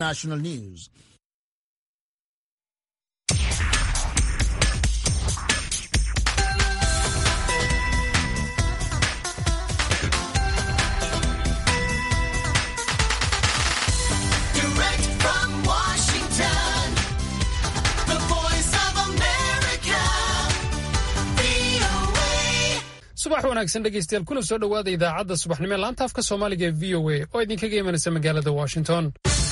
National News. Direct from Washington, the voice of America, VOA. subax wanaagsan dhegaystayaal kuna soo dhowaada idaacadda subaxnimo ee laanta afka soomaaliga ee v o a oo idinkaga imanaysa magaalada washington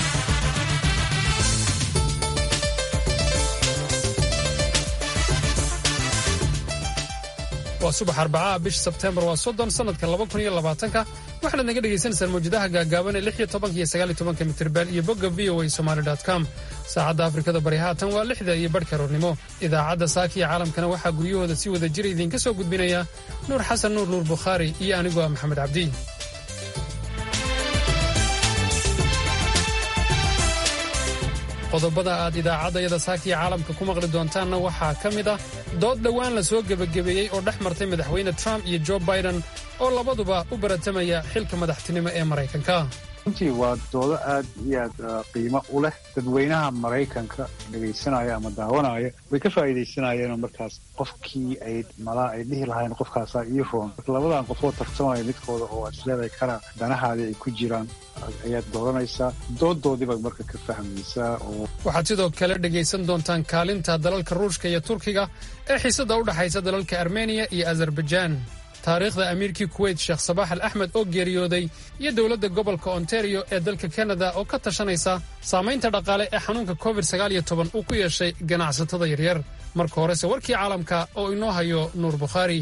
waa subax arbacaha bisha sebteembar waa soddon sannadka laba kun iyo labaatanka waxaanaad naga dhagaysanaysaan mawjadaha gaagaaban ee lix iyo tobanka iyo sagaal iyo tobanka mitirban iyo bogga v o a somali com saacadda afrikada bari haatan waa lixda iyo badhka roornimo idaacadda saaka iyo caalamkana waxaa guryahooda si wada jira idinka soo gudbinaya nuur xasan nuur nuur bukhaari iyo anigoo ah maxamed cabdi qodobada aad idaacaddayada saakiya caalamka ku maqli doontaanna waxaa ka mid ah dood dhowaan la soo gebagabeeyey oo dhex martay madaxweyne trump iyo jo biden oo labaduba u baratamaya xilka madaxtinimo ee maraykanka runtii waa doodo aad iyo aad uh, qiimo u leh dadweynaha maraykanka dhegaysanaya ama daawanaya way ka faa'iidaysanayeen oo markaas qofkii ay malaa ay dhihi lahayn qofkaasaa ii roon marka labadan qofoo tartamaya midkooda oo aad isleedahay kana danahaadii ay ku jiraan ayaad dooranaysaa doodoodiiba marka ka fahmaysaa oo waxaad sidoo kale dhegaysan doontaan kaalinta dalalka ruushka iyo turkiga ee xiisadda u dhexaysa dalalka armeniya iyo azerbaijaan taariikhda amiirkii kuweyt sheekh sabaax al axmed oo geeriyooday iyo dowladda gobolka ontario ee dalka kanada oo ka tashanaysa saamaynta dhaqaale ee xanuunka covid uu ku yeeshay ganacsatada yaryar marka horese warkii caalamka oo inoo hayo nuur bukhaari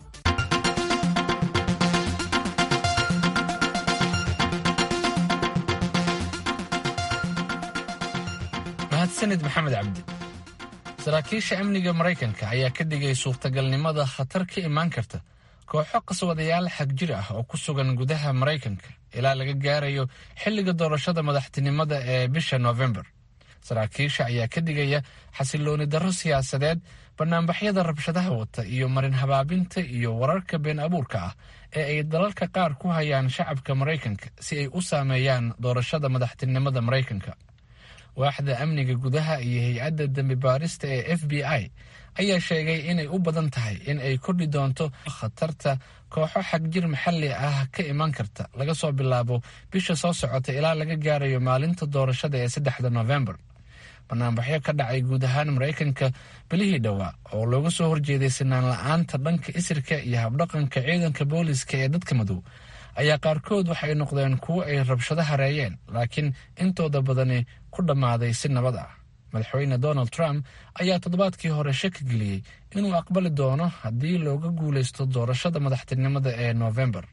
mahadsanid maxamed cabdi saraakiisha amniga maraykanka ayaa ka dhigay suurtagalnimada khatar ka imaan karta kooxo qaswadayaal xagjir ah oo ku sugan gudaha maraykanka ilaa laga gaarayo xilliga doorashada madaxtinimada ee bisha noofembar saraakiisha ayaa ka dhigaya xasilooni darro siyaasadeed banaanbaxyada rabshadaha wata iyo marin habaabinta iyo wararka been abuurka ah ee ay dalalka qaar ku hayaan shacabka maraykanka si ay u saameeyaan doorashada madaxtinimada maraykanka waaxda amniga gudaha iyo hay-adda dembi baarista ee f b i ayaa sheegay inay u badan tahay in ay kordhi doonto khatarta kooxo xagjir maxalli ah ka iman karta laga soo bilaabo bisha soo socota ilaa laga gaarayo maalinta doorashada ee saddexda noofembar banaanbaxyo ka dhacay guud ahaan maraykanka bilihii dhowaa oo looga soo horjeeday sinaan la-aanta dhanka isirka iyo habdhaqanka ciidanka booliska ee dadka madow ayaa qaarkood waxay noqdeen kuwo ay rabshado hareeyeen laakiin intooda badani ku dhammaaday si nabad ah madaxweyne donald trump ayaa toddobaadkii hore shaki geliyey inuu aqbali doono haddii looga guulaysto doorashada madaxtinimada ee noofembar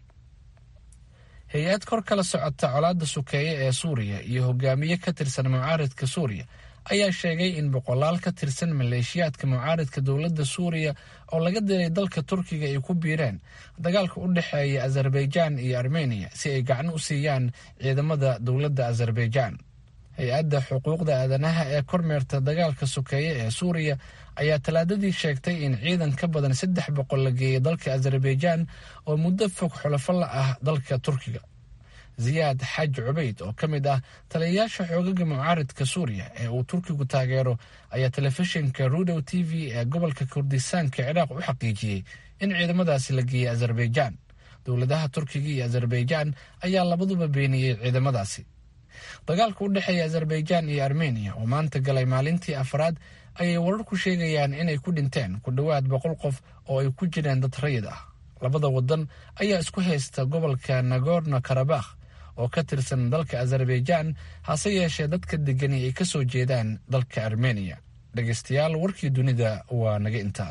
hay-ad kor kala socota colaadda sukeeye ee suuriya iyo hogaamiye ka tirsan mucaaridka suuriya ayaa sheegay in boqolaal ka tirsan maleeshiyaadka mucaaridka dowladda suuriya oo laga diray dalka turkiga ay ku biireen dagaalka u dhexeeya azerbaijaan iyo armeniya si ay gacan u siiyaan ciidamada dowladda azerbaijaan hay-adda xuquuqda aadanaha ee kormeerta dagaalka sokeeye ee suuriya ayaa talaadadii sheegtay in ciidan ka badan saddex boqol la geeyay dalka azerbaijaan oo muddo fog xulafo la ah dalka turkiga ziyaad xaaji cubayd oo ka mid ah taliyayaasha xoogaga mucaaridka suuriya ee uu turkigu taageero ayaa telefishinka rudow t v ee gobolka kurdistaanka ciraaq u xaqiijiyey in ciidamadaasi la geeyey azerbaijaan dowladaha turkiga iyo azerbaijaan ayaa labaduba beeniyey ciidamadaasi dagaalka u dhexeeya azerbaijaan iyo armeniya oo maanta galay maalintii afraad ayay wararku sheegayaan inay ku dhinteen ku dhowaad boqol qof oo ay ku jireen dad rayid ah labada wadan ayaa isku haysta gobolka nagorno karabakh oo ka tirsan dalka azerbaijaan hase yeeshee dadka degani ay ka soo jeedaan dalka armeniya dhegaystayaal warkii dunida waa naga intaa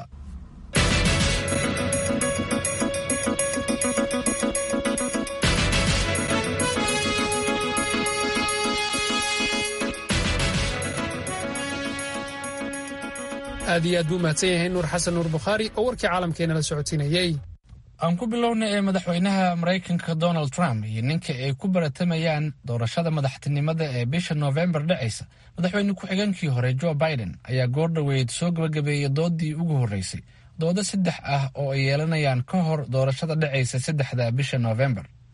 aad iyo aad buu mahadsan yahay nuur xasan nuur bukhaari oo warkii caalamkeena la socotinayey aan ku bilownay ee madaxweynaha maraykanka donald trump iyo ninka ay ku baratamayaan doorashada madaxtinimada ee bisha noofembar dhacaysa madaxweyne ku-xigeenkii hore jo biden ayaa goor dhoweyd soo gabagabeeyay doodii ugu horreysay doodo saddex ah oo ay yeelanayaan ka hor doorashada dhacaysa saddexda bisha noofembar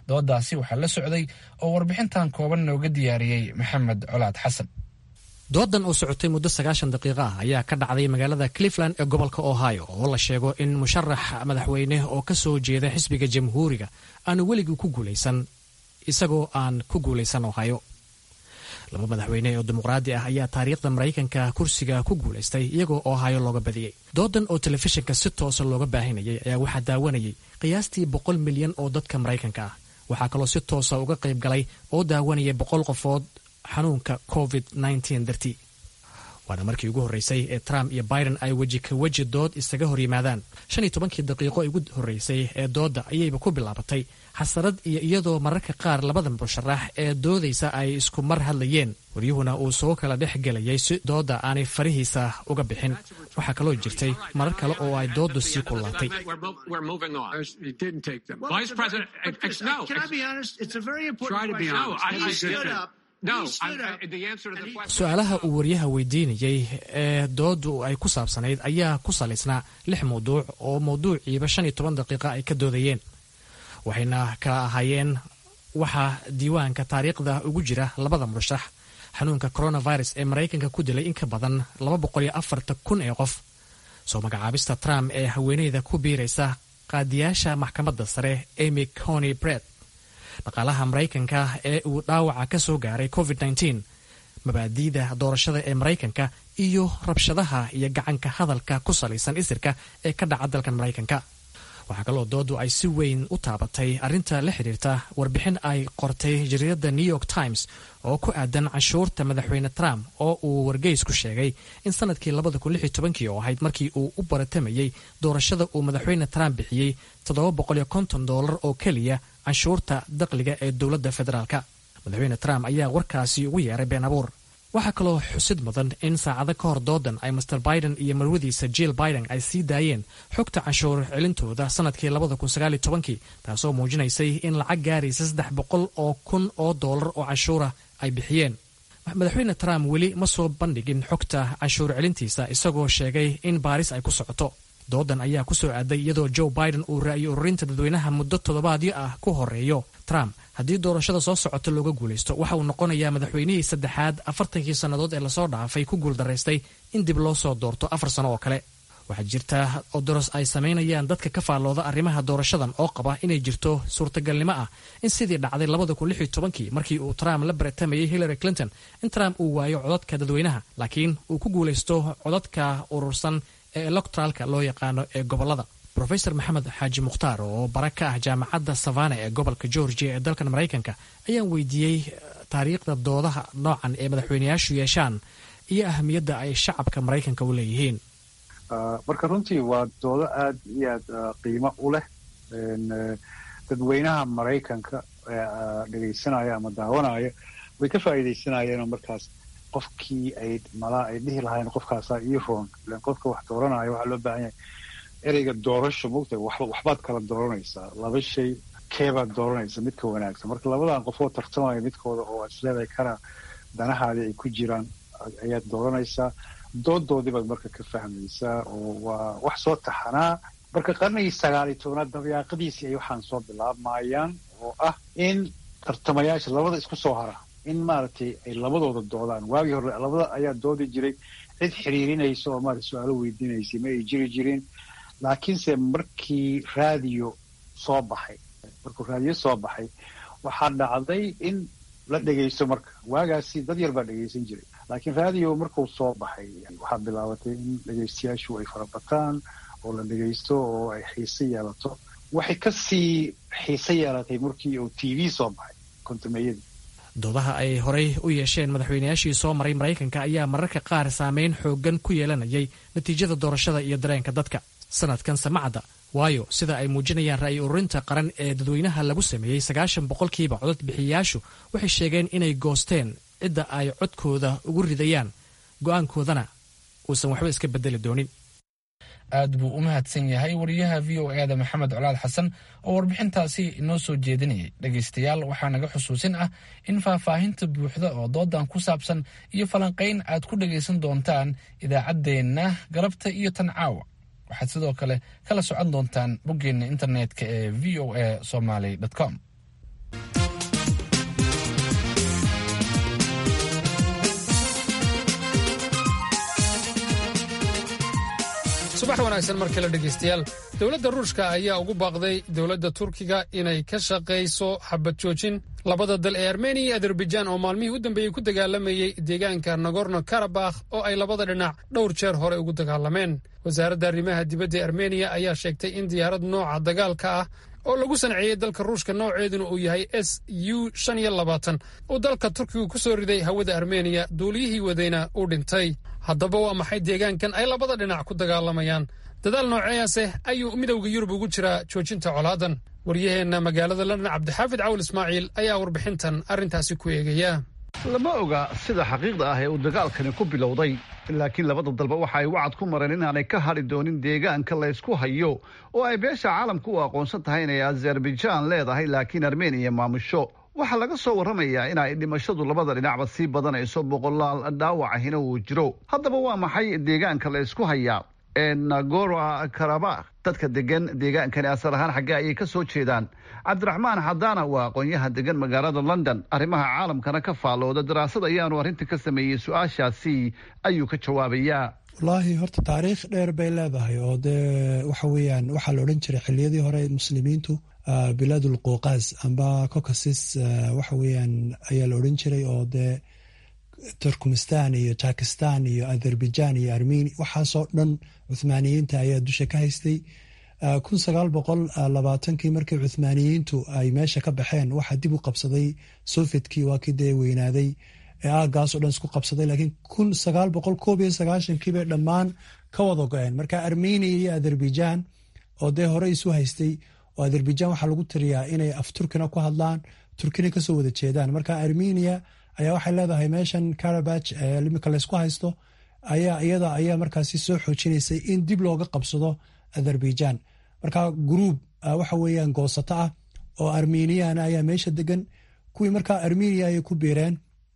doodaasi waxaa la socday oo warbixintan kooban nooga diyaariyey maxamed colaad xasan doodan oo socotay muddo sagaashan daqiiqa ah ayaa ka dhacday magaalada cleveland ee gobolka ohio oo la sheego in musharax madaxweyne oo ka soo jeeda xisbiga jamhuuriga aanu weligii ku guulaysan isagoo aan ku guulaysan ohio laba madaxweyne oo dimuqraadi ah ayaa taariikhda maraykanka kursiga ku guulaystay iyagoo ohio looga badiyey doodan oo telefishinka si toosa looga baahinayay ayaa waxaa daawanayay qiyaastii boqol milyan oo dadka maraykanka ah waxaa kaloo si toosa uga qayb galay oo daawanayay boqol qofood xanuunka covid dartii waana markii ugu horreysay ee trump iyo biden ay weji ka weji dood isaga hor yimaadaan shan iyo tobankii daqiiqo ugu horreysay ee doodda ayayba ku bilaabatay xasarad iyo iyadoo mararka qaar labada musharax ee doodaysa ay isku mar hadlayeen waryuhuna uu soo kala dhex gelayay si doodda aanay farihiisa uga bixin waxaa kaloo jirtay marar kale oo ay dooddu sii kullaatay We're moving on. He didn't take them. Vice President, ex- ex- no, Can I ex- be honest? It's a very important Try to be question. honest. he I- I- stood up. No, he stood I- up. I- the answer to the and he- question. su-aalaha uu waryaha weydiinayey ee dooddu ay ku saabsanayd ayaa ku salaysnaa lix mawduuc oo mawduuciiba shan iyo toban daqiiqa ay ka doodayeen waxayna kala ahaayeen waxaa diiwaanka taariikhda ugu jira labada murashax xanuunka coronavirus ee maraykanka ku dilay in ka badan laba boqol iyo afartan kun ee qof soo magacaabista trump ee haweeneyda ku biiraysa qaadiyaasha maxkamadda sare amy cony bred dhaqaalaha maraykanka ee uu dhaawaca ka soo gaaray covid -19 mabaadi'da doorashada ee maraykanka iyo rabshadaha iyo gacanka hadalka ku salaysan isirka ee ka dhaca dalkan maraykanka waxaa kaloo doodu ay si weyn u taabatay arrinta la xidhiirta warbixin ay qortay jariirada new york times oo ku aadan canshuurta madaxweyne trump oo uu wargeys ku sheegay in sanadkii oo ahayd markii uu u baratamayey doorashada uu madaxweyne trump bixiyey dolar oo keliya canshuurta dakhliga ee dowladda federaalka madaxweyne trump ayaa warkaasi ugu yeeray been abuur waxaa kaloo xusid mudan in saacado ka hor doodan ay master biden iyo marwadiisa jill biden ay sii daayeen xogta canshuur celintooda sanadkii taasoo muujinaysay in lacag gaaraysa saddex boqol oo kun oo doolar oo canshuura ay bixiyeen madaxweyne trump weli ma soo bandhigin xogta canshuur celintiisa isagoo sheegay in baaris ay ku socoto doodan ayaa ku soo aaday iyadoo joe biden uu ra'yi ururinta dadweynaha muddo toddobaadyo ah ku horeeyo trump haddii doorashada soo socota looga guulaysto waxa uu noqonayaa madaxweynihii saddexaad afartankii sannadood ee lasoo dhaafay ku guuldaraystay in dib loo soo doorto afar sano oo kale waxaa jirta odoros ay samaynayaan dadka ka faallooda arrimaha doorashadan oo qaba inay jirto suurtagalnimo ah in sidii dhacday markii uu trump la baratamayay hillary clinton in trump uu waayo codadka dadweynaha laakiin uu ku guulaysto codadka urursan ee electoraalka loo yaqaano ee gobolada rofeor maxamed xaaji mukhtaar oo bara ka ah jaamacadda savana ee gobolka georgia ee dalkan maraykanka ayaan weydiiyey taariikhda doodaha noocan ee madaxweyneyaashu yeeshaan iyo ahamiyadda ay shacabka maraykanka u leeyihiin marka runtii waa doodo aad iyo aad qiimo u leh dadweynaha maraykanka dhegaysanaya ama daawanaya way ka faa'iidaysanayeenoo markaas qofkii ay malaa ay dhihi lahayn qofkaasaa ii roon ilan qofka wax dooranaya waxaa loo baahan yahay ereyga doorasho mogta waxbaad kala dooranaysaa laba shay keebaad dooranaysa midka wanaagsan marka labadan qofoo tartamaya midkooda oo isleedahay kana danahaadii ay ku jiraan ayaad dooranaysaa doodoodii baad marka ka fahmaysaa oo waa wax soo taxanaa marka qarnigii sagaaliyo tobnaad dabayaaqadiisii ay waxaan soo bilaabmayaan oo ah in tartamayaasha labada isku soo hara in maaragtay ay labadooda doodaan waagii hore labada ayaa doodi jiray cid xiriirinaysa oo maarata su-aalo weydiinaysay ma ay jiri jirin laakiinse markii raadiyo soo baxay markuu raadiyo soo baxay waxaa dhacday in la dhegaysto marka waagaasi dad yar baa dhegaysan jiray laakiin raadiyo markuu soo baxay waxaa bilaabatay in dhegaystayaashu ay farabataan oo la dhegaysto oo ay xiise yeelato waxay kasii xiise yeelatay markii uu t v soo baxay kontumeeyadii doodaha ay horey u yeesheen madaxweynayaashii soo maray maraykanka ayaa mararka qaar saameyn xooggan ku yeelanayay natiijada doorashada iyo dareenka dadka sanadkan samacadda waayo sida ay muujinayaan ra'yi ururinta qaran ee dadweynaha lagu sameeyey sagaashan boqolkiiba codod bixiyayaashu waxay sheegeen inay goosteen cidda ay codkooda ugu ridayaan go'aankoodana uusan waxba iska bedeli doonin aad buu u mahadsan yahay wariyaha v o eeda maxamed colaad xasan oo warbixintaasi inoo soo jeedinayay dhegaystayaal waxaa naga xusuusin ah in faahfaahinta buuxda oo doodan ku saabsan iyo falanqayn aad ku dhagaysan doontaan idaacaddeenna galabta iyo tan caawa waxaad sidoo kale kala socon doontaan boggeenna internetka ee v o a somaly com subax wanaagsan mar kale dhegaystayaal dowladda ruushka ayaa ugu baaqday dowladda turkiga inay ka shaqayso xabad joojin labada dal ee armeniya iyo azerbaijan oo maalmihii u dambeeyey ku dagaalamayey deegaanka nagorno karabakh oo ay labada dhinac dhowr jeer hore ugu dagaalameen wasaaradda arrimaha dibadda ee armeniya ayaa sheegtay in diyaarad nooca dagaalka ah oo lagu sanceeyey dalka ruushka nooceeduna uu yahay s u shan iyo labaatan uu dalka turkigu ku soo riday hawada armeniya duuliyihii wadayna uu dhintay haddaba waa maxay deegaankan ay labada dhinac ku dagaalamayaan dadaal nooceeyaase ayuu midowda yurub ugu jiraa joojinta colaadan waryaheenna magaalada london cabdixaafid cawl ismaaciil ayaa warbixintan arrintaasi ku eegaya lama oga sida xaqiiqda ah ee uu dagaalkani ku bilowday laakiin labada dalba waxa ay wacad ku mareen inaanay ka hadhi doonin deegaanka laysku hayo oo ay beesha caalamka u aqoonsan tahay inay azerbaijaan leedahay laakiin armeniya maamusho waxaa laga soo warramayaa in ay dhimashadu labada dhinacba sii badanayso boqolaal dhaawacahina uu jiro haddaba waa maxay deegaanka la ysku hayaa ee nagora karabakh dadka degan deegaankani asal ahaan xaggee ayay ka soo jeedaan cabdiraxmaan xadaana waa aqoonyaha degan magaalada london arrimaha caalamkana ka faallooda daraasad ayaanu arrinta ka sameeyey su-aashaasi ayuu ka jawaabayaa wallaahi horta taariikh dheer bay leedahay oo dee waxa weeyaan waxaa la odhan jiray xiliyadii hore muslimiintu bilaadul quuqaas amba cocasis waxa weeyaan ayaa la odhan jiray oo dee turkmistan iyo jakistan iyo azerbaijan iyo armenia waxaasoo dhan cuthmaaniyiinta ayaa dusha ka haystay kun sagaal boqol labaatankii markii cuthmaaniyiintu ay meesha ka baxeen waxaa dib u qabsaday sovietkii waa kii dee weynaaday ee aagaasoo dhan isku qabsaday laakiin kun sagaal boqol koob iyo sagaashankii bay dhammaan ka wada go-een marka armenia iyo azerbaijan oo dee hore isu haystay oo azerbaijan waxaa lagu tiriyaa inay af turkina ku hadlaan turkina kasoo wada jeedaan marka armenia ayaa waxay leedahay meeshan karabach imika laysku haysto ayaa iyada ayaa markaasi soo xoojinaysay in dib looga qabsado azerbaijan marka gruub waxa weeyaan goosato ah oo armeniana ayaa meesha degan kuwii markaa armenia ayay ku biireen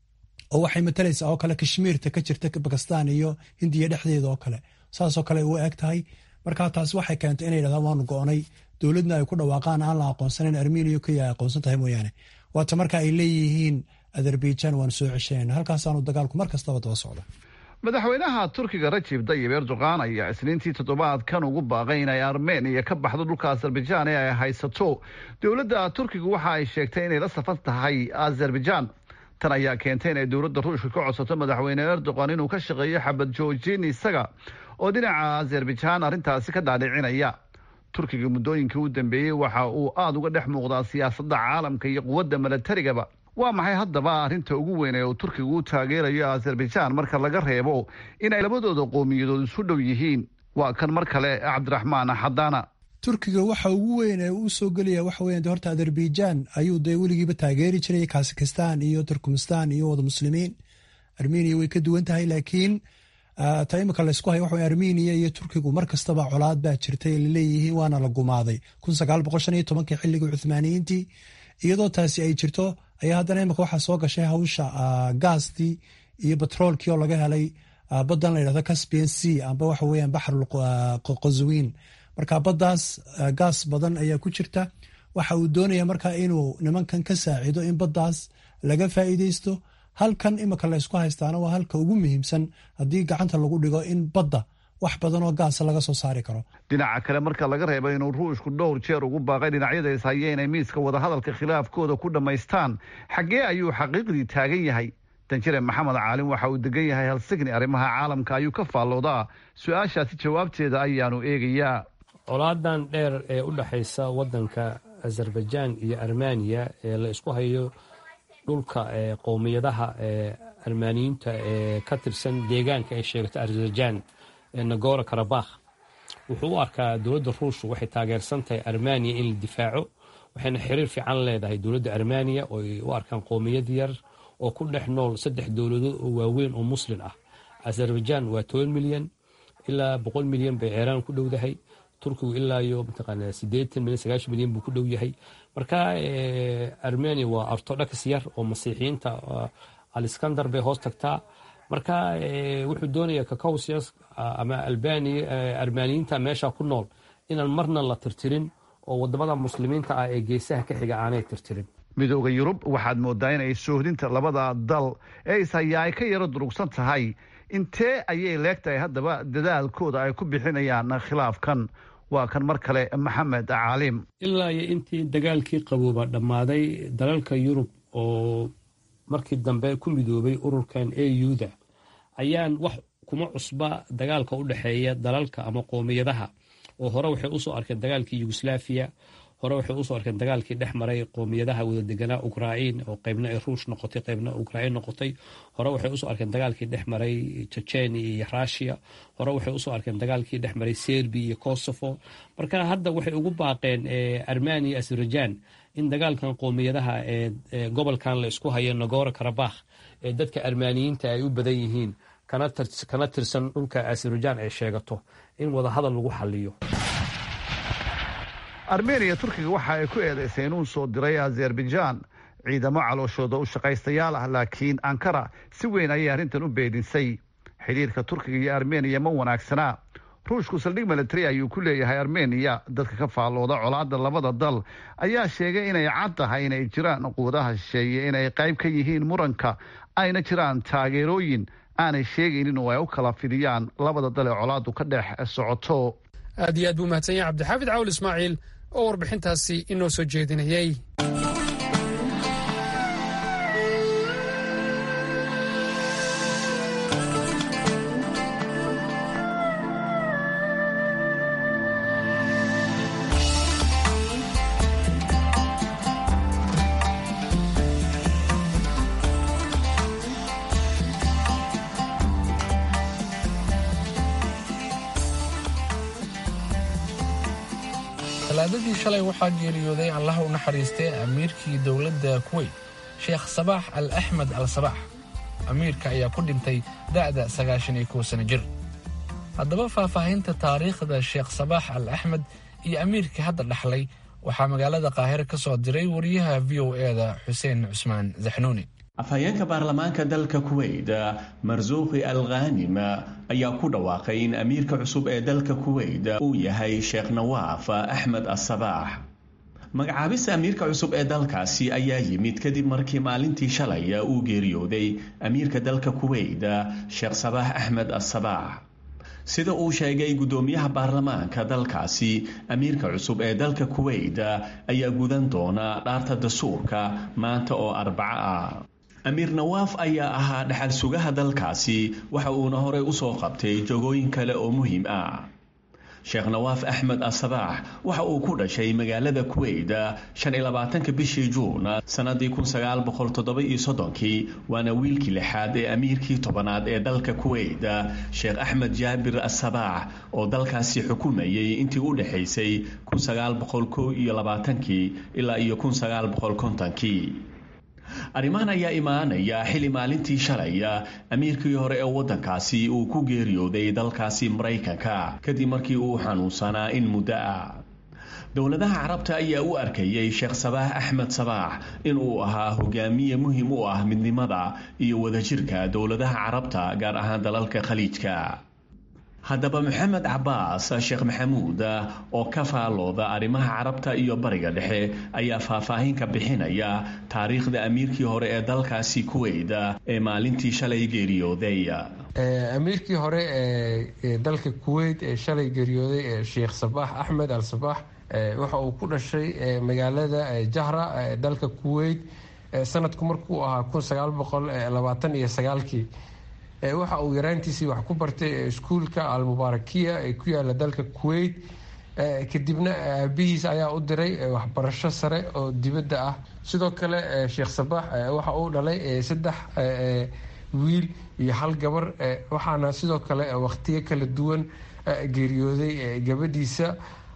oo waxay matalaysaa oo kale kashmiirta ka jirta bakistan iyo hindiya dhexdeeda oo kale saasoo kale u eg tahay marka taas waxay keentay inay yidhahdaan waanu go-nay dowladna ay ku dhawaaqaan aan la aqoonsanayn armenia keliya ay aqoonsan tahay mooyaane waata marka ay leeyihiin azerbaijan waanu soo ceshanayna halkaasaanu dagaalku mar kastaba daba socda madaxweynaha turkiga rajib dayib erdogan ayaa isniintii toddobaadkan ugu baaqay inay armeniya ka baxdo dhulka azerbaijan ee ay haysato dowladda turkiga waxa ay sheegtay inay la safan tahay azerbaijan tan ayaa keentay inay dowladda ruushka ka codsato madaxweyne erdogan inuu ka shaqeeyo xabad joojin isaga oo dhinaca azerbaijan arrintaasi ka dhaadhicinaya turkiga muddooyinkii u dambeeyey waxa uu aada uga dhex muuqdaa siyaasadda caalamka iyo quwadda milatarigaba waa maxay haddaba arrinta ugu weyn ee uu turkiga u taageerayo azerbaijan marka laga reebo inay labadooda qowmiyadood isu dhow yihiin waa kan mar kale cabdiraxmaan xadaana turkiga waxa ugu weyn ee uu soo gelaya waxa weyan de horta azerbaijan ayuu dee weligiiba taageeri jiray kazakistan iyo turkmistan iyo wada muslimiin armenia way ka duwan tahay laakiin ta imika laysku hay waxa armenia iyo turkigu mar kastaba colaad baa jirtay laleeyihiin waana la gumaaday kun sagaal boqol shan iyo tobankii xilligii cuthmaaniyiintii iyadoo taasi ay jirto ayaa haddana imika waxaa soo gashay hawsha gaastii iyo batroolkii oo laga helay badan la yidhahdo caspian c amba waxa weeyaan baxrul qazwiin marka baddaas gaas badan ayaa ku jirta waxa uu doonaya marka inuu nimankan ka saacido in baddaas laga faa'iideysto halkan imika laysku haystaana waa halka ugu muhiimsan haddii gacanta lagu dhigo in badda wax badan oo gaasa laga soo saari karo dhinaca kale marka laga reebo inuu ruushku dhowr jeer ugu baaqay dhinacyada ishaya inay miiska wadahadalka khilaafkooda ku dhammaystaan xaggee ayuu xaqiiqdii taagan yahay danjire maxamed caalin waxa uu degan yahay helsigni arrimaha caalamka ayuu ka faalloodaa su-aashaasi jawaabteeda ayaanu eegayaa colaadan dheer ee u dhexaysa wadanka azerbaijan iyo armeniya ee la isku hayo dhulka qowmiyadaha armaaniyiinta ee ka tirsan deegaanka ay sheegato azerbaijan ee nagora karabakh wuxuu u arkaa dowladda ruushka waxay taageersan tahay armeniya in la difaaco waxayna xiriir fiican leedahay dowladda armeniya oo ay u arkaan qowmiyad yar oo ku dhex nool saddex dowladood oo waaweyn oo muslin ah azerbaijan waa toban milyan ilaa boqol milyan bay ceeraan ku dhowdahay turkigu ilaa iyo mataqaana siddeetan milyan sagaashan milyan buu ku dhow yahay marka armenia waa orthodox yar oo masiixiyiinta aliskandar bay hoos tagtaa marka wuxuu doonayaa kakausias ama armaaniyiinta meesha ku nool inaan marna la tirtirin oo wadamada muslimiinta ah ee geesaha ka xiga aanay tirtirin midooda yurub waxaad moodaa inay soohdinta labada dal ee ishayaa ay ka yaro durugsan tahay intee ayay leegtahay haddaba dadaalkooda ay ku bixinayaan khilaafkan waa kan mar kale maxamed caalim ilaa iyo intii dagaalkii qabooba dhammaaday dalalka yurub oo markii dambe ku midoobay ururkan a u-da ayaan wax kuma cusba dagaalka u dhexeeya dalalka ama qoomiyadaha oo hore waxay usoo arkeen dagaalkii yugoslaafiya hore waxay usoo arkeen dagaalkii dhex maray qoomiyadaha wadadeganaa ukrain oo qaybna ay ruush noqotay qaybna ukrain noqotay hore waxay usoo arkeen dagaalkii dhex maray jejenia iyo rushiya hore waxay usoo arkeen dagaalkii dhex maray serbia iyo kosovo marka hadda waxay ugu baaqeen armenia azerbaijan in dagaalkan qoomiyadaha ee gobolkan la isku hayo nagoro karabakh ee dadka armaaniyiinta ay u badan yihiin kana tirsan dhulka azerbaijan ay sheegato in wadahadal lagu xaliyo armeniya turkiga waxa ay ku eedaysay inuu soo diray azerbaijan ciidamo calooshooda u shaqaystayaal ah laakiin ankara si weyn ayay arrintan u beedisay xidhiirka turkiga iyo armeniya ma wanaagsanaa ruushku saldhig military ayuu ku leeyahay armeniya dadka ka faallooda colaadda labada dal ayaa sheegay inay cad tahay inay jiraan quwadaha shisheeye inay qayb ka yihiin muranka ayna jiraan taageerooyin aanay sheegaynin oo ay u kala fidiyaan labada dal ee colaaddu ka dhex socoto aad iyo aad buu mahadsan yahay cabdixaafid cawl ismaaciil oo warbixintaasi inoo soo jeedinayay talaadadii shalay waxaa geeriyooday allaha u naxariistay amiirkii dowladda kuweyt sheekh sabaax al axmed al sabaax amiirka ayaa ku dhintay da'da sagaashan iyo kow sano jir haddaba faahfaahinta taariikhda sheekh sabaax al axmed iyo amiirkii hadda dhaxlay waxaa magaalada qaahire ka soo diray wariyaha v o e-da xuseen cusmaan zaxnuuni afhayeenka baarlamaanka dalka kuweyt marsuuqi al khanim ayaa ku dhawaaqay in amiirka cusub ee dalka kuweyt uu yahay sheekh nawaaf axmed asabaax magacaabista amiirka cusub ee dalkaasi ayaa yimid kadib markii maalintii shalay uu geeriyooday amiirka dalka kuweyt sheekh sabaax axmed asabaax sida uu sheegay guddoomiyaha baarlamaanka dalkaasi amiirka cusub ee dalka kuweyt ayaa gudan doona dhaarta dastuurka maanta oo arbaco ah amiir nawaaf ayaa ahaa dhaxal sugaha dalkaasi waxa uuna horey usoo qabtay jogooyin kale oo muhiim ah sheekh nawaaf axmed asabaax waxa uu ku dhashay magaalada kuweyt shan iyo labaatanka bishii juun sannadii kun sagaal boqol toddoba iyo soddonkii waana wiilkii lixaad ee amiirkii tobanaad ee dalka kuweyt sheekh axmed jaabir asabaax oo dalkaasi xukumayay intii u dhexaysay kun sagaal boqol kow iyo labaatankii ilaa iyo kun sagaal boqol kontonkii arrimahan ayaa imaanaya xilli maalintii shalay amiirkii hore ee waddankaasi uu ku geeriyooday dalkaasi maraykanka kadib markii uu xanuunsanaa in muddo ah dowladaha carabta ayaa u arkayay sheekh sabaax axmed sabaax in uu ahaa hogaamiye muhiim u ah midnimada iyo wadajirka dowladaha carabta gaar ahaan dalalka khaliijka haddaba maxamed cabaas sheekh maxamuud oo ka faalooda arrimaha carabta iyo bariga dhexe ayaa faahfaahin ka bixinaya taariikhda amiirkii hore ee dalkaasi kuweyt ee maalintii shalay geeriyooday amiirkii hore ee dalka kuweyt ee shalay geeriyooday ee sheekh sabaax axmed al sabaax waxa uu ku dhashay magaalada jahra ee dalka kuweyt sanadku markuu ahaa kun sagaal boqol labaatan iyo sagaalkii waxa uu yaraantiisii wax ku bartay iskuulka almubaarakiya ee ku yaala dalka kuweyt kadibna aabihiis ayaa u diray waxbarasho sare oo dibadda ah sidoo kale sheekh sabaax waxa uu dhalay saddex wiil iyo hal gabar waxaana sidoo kale wakhtiyo kala duwan geeriyooday gabadhiisa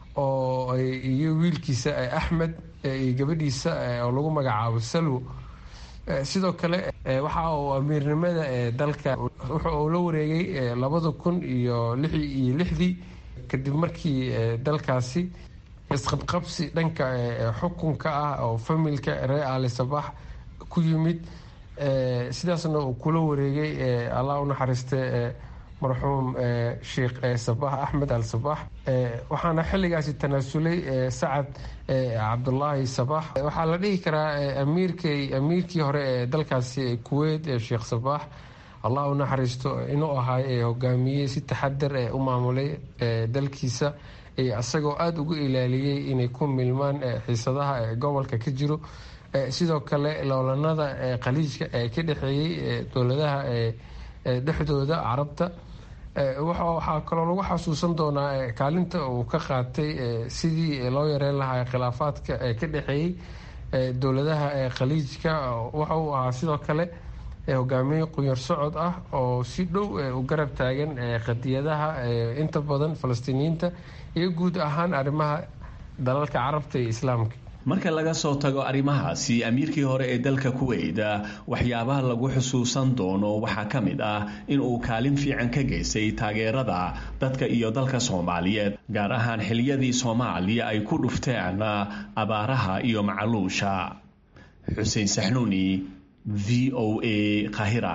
oo iyo wiilkiisa axmed iyo gabadhiisa oo lagu magacaabo salwo sidoo kale waxa uu amiirnimada dalka wuxa uu la wareegay labada kun iyo lix iyo lixdii kadib markii dalkaasi isqabqabsi dhanka xukunka ah oo familka reer ali sabax ku yimid sidaasna uu kula wareegay allah u naxariiste marxuum sheikh sabax axmed al sabax waxaana xilligaasi tanaasulay sacad cabdulaahi sabax waxaa la dhihi karaa amiirkay amiirkii hore ee dalkaasi kuweyt sheikh sabax allah u naxariisto inuu ahaa hogaamiyey si taxadar ee u maamulay dalkiisa isagoo aada ugu ilaaliyey inay ku milmaan xiisadaha gobolka ka jiro sidoo kale loolanada khaliijka ee ka dhexeeyey dowladaha dhexdooda carabta waxaa kaloo lagu xasuusan doonaa kaalinta uu ka qaatay sidii loo yareyn lahaa khilaafaadka ka dhexeeyey dowladaha khaliijka waxa uu ahaa sidoo kale hogaamiye qunyar socod ah oo si dhow u garab taagan qadiyadaha inta badan falastiiniyiinta iyo guud ahaan arrimaha dalalka carabta iyo islaamka marka laga soo tago arrimahaasi amiirkii hore ee dalka kuweyt waxyaabaha lagu xusuusan doono waxaa ka mid ah in uu kaalin fiican ka geystay taageerada dadka iyo dalka soomaaliyeed gaar ahaan xiliyadii soomaaliya ay ku dhufteen abaaraha iyo macaluusha xuseen saxnuuni v o a kahira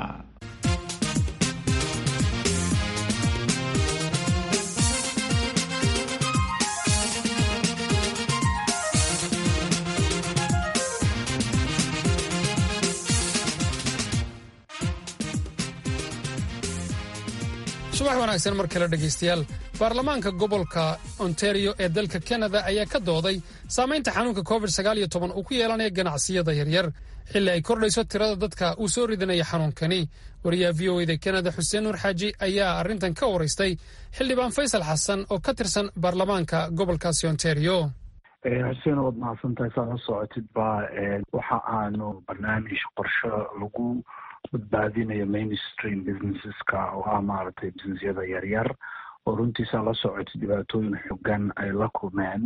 subax wanaagsan mar kale dhegaystayaal baarlamaanka gobolka ontario ee dalka kanada ayaa ka dooday saamaynta xanuunka covid uu ku yeelanaya ganacsiyada yaryar xilli ay kordhayso tirada dadka uu soo ridinaya xanuunkani wariyaha v o eda kanada xuseen nuur xaaji ayaa arrintan ka waraystay xildhibaan faysal xasan oo ka tirsan baarlamaanka gobolkaasi ontario xuseen waad mahadsantahay saad la socotid baa waxa aanu barnaamij qorsho lagu badbaadinayo mainstream businesseska oo ah maaragtay businessyada yaryar oo runtiisa la socotay dhibaatooyin xogan ay la kulmeen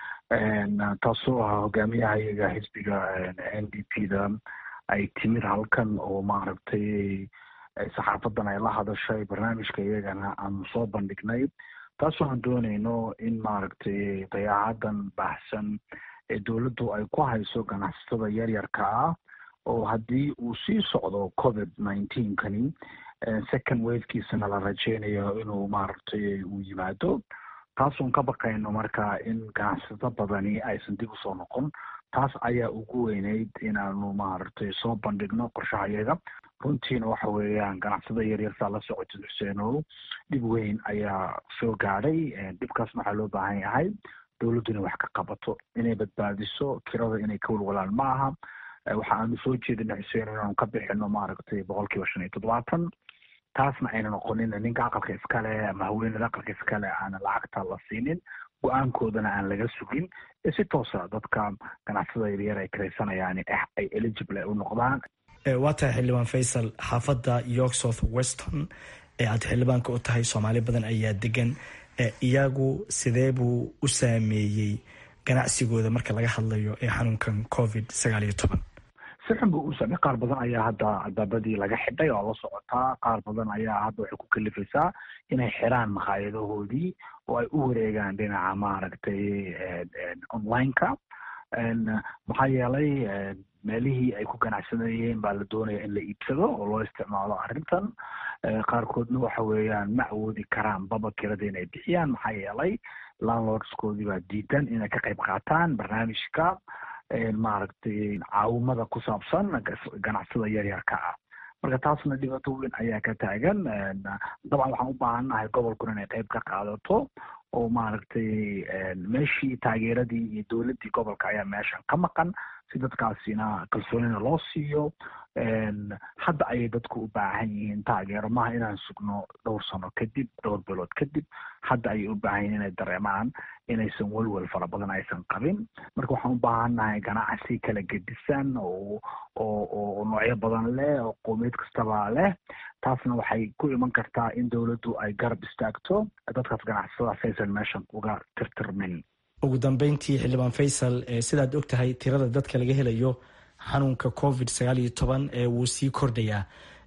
taasoo ahaa hogaamiyaha iyaga xisbiga n d p da ay timid halkan oo maaragtay saxaafadan ay la hadashay barnaamijka iyagana aanu soo bandhignay taasoo aan dooneyno in maaragtay dayaacadan baahsan ee dowladdu ay ku hayso ganacsatada yaryarka ah oo haddii uu sii socdo covid nineteen kani second wavekiisana la rajeynayo inuu maaragtay uu yimaado taasuun ka baqayno marka in ganacsato badani aysan dib usoo noqon taas ayaa ugu weyneyd inaanu maaragtay soo bandhigno qorshaha iyaga runtiina waxa weeyaan ganacsada yaryar saa la socotid xuseenow dhib weyn ayaa soo gaadhay dhibkaasna waxaa loo baahan yahay dowladdu inay wax ka qabato inay badbaadiso kirada inay ka walwalaan ma aha waxa aanu soo jeedina xuseen inaanu ka bixino maaragtay boqol kiiba shan iyo toddobaatan taasna ayna noqonin ninka aqalka iskale ama haweenada aqalka iskale aana lacagta la siinin go-aankoodana aan laga sugin ee si toosa dadka ganacsada yaryar ay karaysanayaan ay eligible u noqdaan waa tahay xildhibaan faysal xaafadda york south weston ee aad xildhibaanka u tahay soomaali badan ayaa degan iyagu sidee buu u saameeyey ganacsigooda marka laga hadlayo ee xanuunkan covid sagaal iyo toban si xun buu u saamey qaar badan ayaa hadda albaabadii laga xidhay oo la socotaa qaar badan ayaa hadda waxay ku kalifaysaa inay xiraan makhaayadahoodii oo ay u wareegaan dhinaca maaragtay online-ka maxaa yeelay meelihii ay ku ganacsanayeen baa la doonaya in la iibsado oo loo isticmaalo arrintan qaarkoodna waxa weeyaan ma awoodi karaan baba kirada inay bixiyaan maxaa yeelay landlordskoodii baa diidan inay ka qayb qaataan barnaamijka maaragtay caawimada ku saabsan ganacsada yaryarka ah marka taasna dhibaato weyn ayaa ka taagan dabcan waxaan u baahannahay gobolkuna inay qayb ka qaadato oo maaragtay meeshii taageeradii iyo dowladdii gobolka ayaa meeshan ka maqan si dadkaasina kalsoonina loo siiyo hadda ayay dadku u baahan yihiin taageero maaha inaan sugno dhowr sano kadib dhowr bilood kadib hadda ayay u baahan yihiin inay dareemaan inaysan welwel fara badan aysan qabin marka waxaan u baahannahay ganacsi kala gedisan oo oo oo noocyo badan leh oo qowmiyad kastaba leh taasna waxay ku iman kartaa in dowladdu ay garab istaagto dadkaas ganacsadaas aysan meeshan uga tirtirmin ugu dambeyntii xildhibaan faysal sidaad og tahay tirada dadka laga helayo xanuunka covid sagaal iyo toban ee wuu sii kordhayaa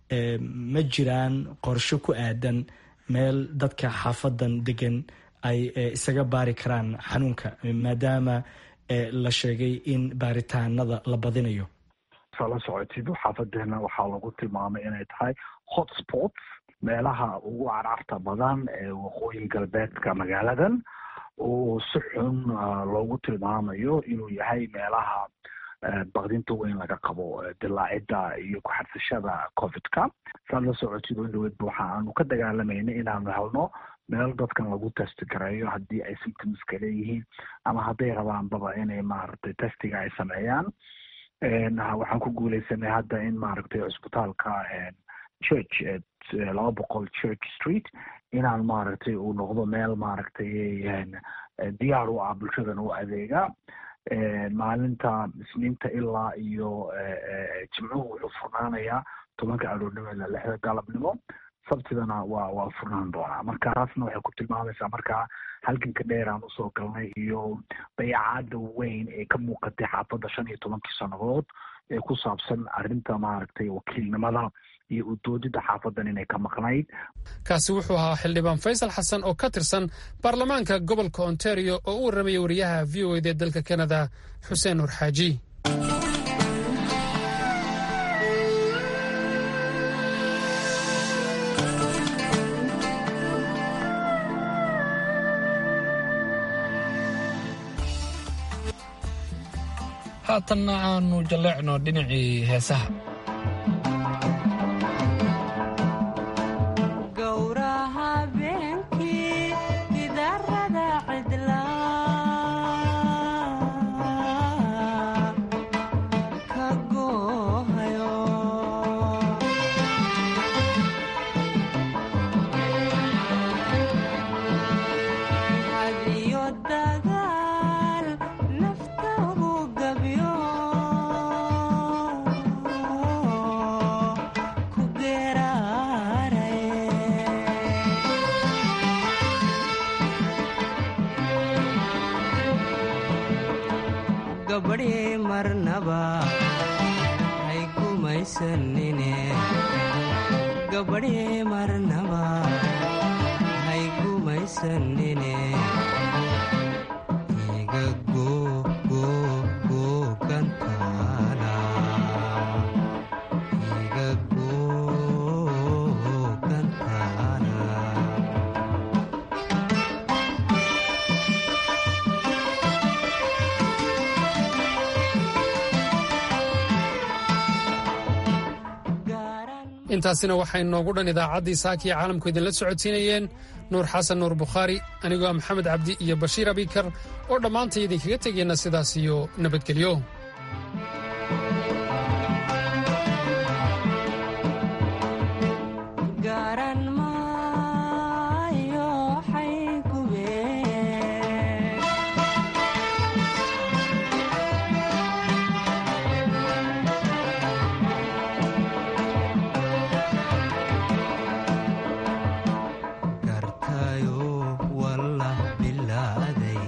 ma jiraan qorsho ku aadan meel dadka xaafadan degan ay isaga baari karaan xanuunka maadaama la sheegay in baaritaanada la badinayo saa la socotid xaafadeena waxaa lagu tilmaamay inay tahay hotspots meelaha ugu carcarta badan ee waqooyi galbeedka magaaladan oo si xun loogu tilmaamayo inuu yahay meelaha bakdinta weyn laga qabo dilaacidda iyo ku-xadsashada covidka saad la socotid oo indhaweydba waxa aanu ka dagaalamayna inaanu helno meel dadkan lagu testi gareeyo haddii ay symptomska leeyihiin ama hadday rabaanbaba inay maaragtay testiga ay sameeyaan waxaan ku guuleysanay hadda in maaragtay cusbitaalka church laba boqol church street inaan maaragtay uu noqdo meel maaragtay diyaar u ah bulshadan u adeega maalinta isniinta ilaa iyo jimcuhu wuxuu furnaanayaa tobanka aroornimo ilaa lixda galabnimo sabtidana waa waa furnaan doonaa marka taasna waxay ku tilmaamaysaa markaa halganka dheer aan usoo galnay iyo dayacaada weyn ee ka muuqatay xaafadda shan iyo tobankii sannadood ee ku saabsan arrinta maaragtay wakiilnimada iyo udoodida xaafadan inay ka maqnayd kaasi wuxuu ahaa xildhibaan faysal xasan oo ka tirsan baarlamaanka gobolka ontario oo u warramaya wariyaha v o ed ee dalka kanada xuseen nur xaaji haatanna aanu jalleecno dhinacii heesaha gabadhii marnaba hay gumaysanine gabadhii marnaba hay gumaysanine iga googoogantaana iga googantaana intaasina waxay noogu dhan idaacaddii saakiya caalamku idinla socodsiinayeen nuur xasan nuur bukhaari anigoo ah maxamed cabdi iyo bashiir abikar oo dhammaantay idinkaga tegayna sidaas iyo nabadgelyo garan maayo xaygubeen gartayo wallah bilaaday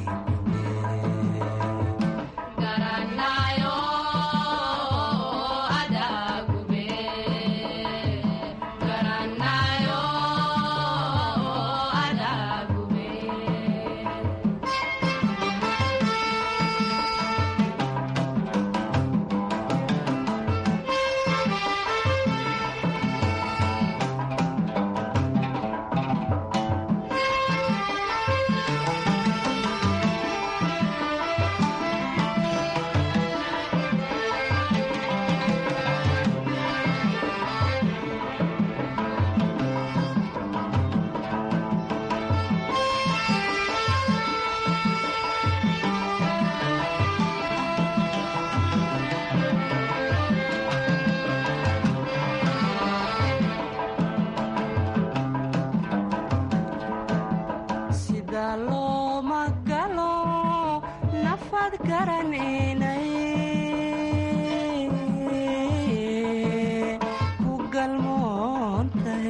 sida looma galo nafad garaninay ku galmoontay